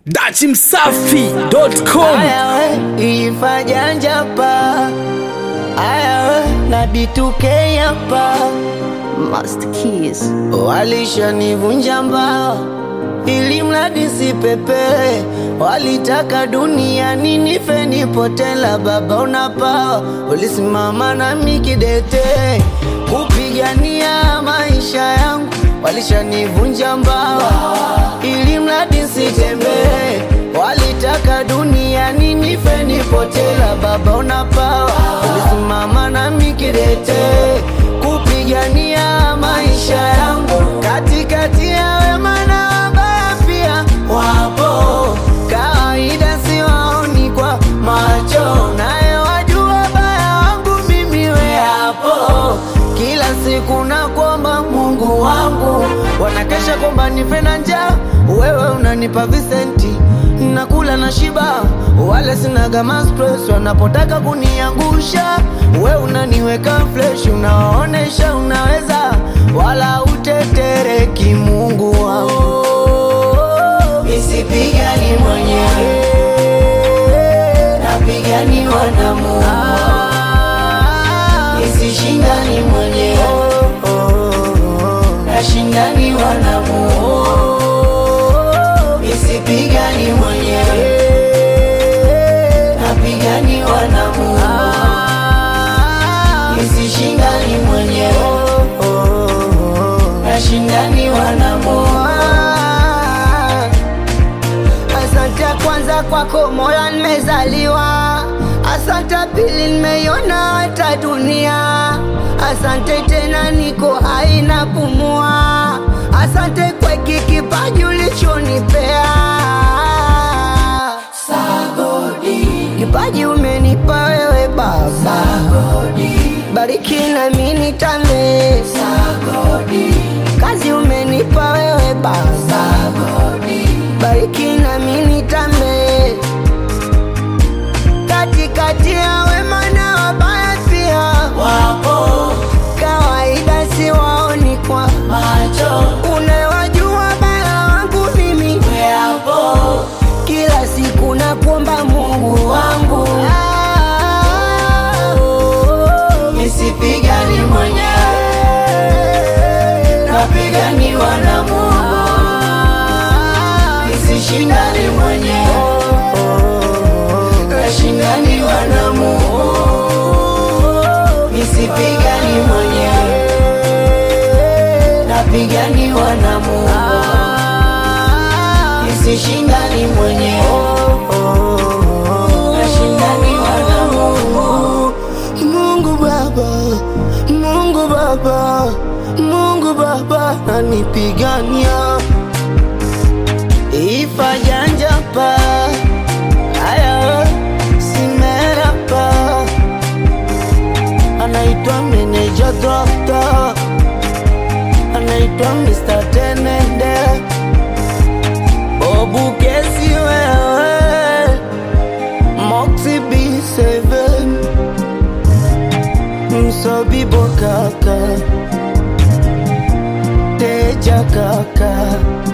dachimsafi.com Aya we, ifanya njapa Aya we, na B2K hapa Master Keys. Walishanivunja mbao ili mradi sipepe, walitaka duniani nife nipotela. Baba unapawa, ulisimama nami kidete kupigania maisha yangu. Walishanivunja mbao ili mradi sitembee, walitaka duniani nife nipotela. Baba unapawa, ulisimama nami kidete kupigania maisha yangu katikati ya wema na wabaya pia wapo kawaida siwaoni kwa macho naye wajua baya wangu mimi we hapo kila siku na kwamba mungu wangu wanakesha kwamba nife na njaa wewe unanipa visenti nakula na shiba wale sinaga stress wanapotaka kuniangusha we unaniweka fresh unawaonesha unaweza wala utetereki mungu wangu isipigani mwenyewe napiganiwa na mungu isishindani mwenyewe nashindaniwa na mungu isipigani mwenyewe napiganiwa na mungu isishindani mwenyewe nashindaniwa na mungu asante kwanza kwako mola nimezaliwa asante pili nimeiona hata dunia asante tena niko hai na pumua asante kwa hiki kipaji ulichonipea kipaji umenipa wewe baba bariki nami nitame kazi umenipa wewe baba bariki nami nitame katikati ya wema na wabaya pia wapo kawaida siwaoni kwa macho unawajua baya wangu mimi weapo kila siku na kuomba mungu wangu nisipigani mwenyewe napiganiwa na mungu nisishindani mwenyewe nashindaniwa na mungu nisipigani mwenyewe napiganiwa na mungu nisishindani mwenyewe nashindaniwa na mungu mungu baba mungu baba mungu baba nanipigania ifajanjapa aya simerapa anaitwa meneja dokta anaitwa Mr. Tenende Bobu kesi wewe Moxie B7 Msobibo kaka Teja kaka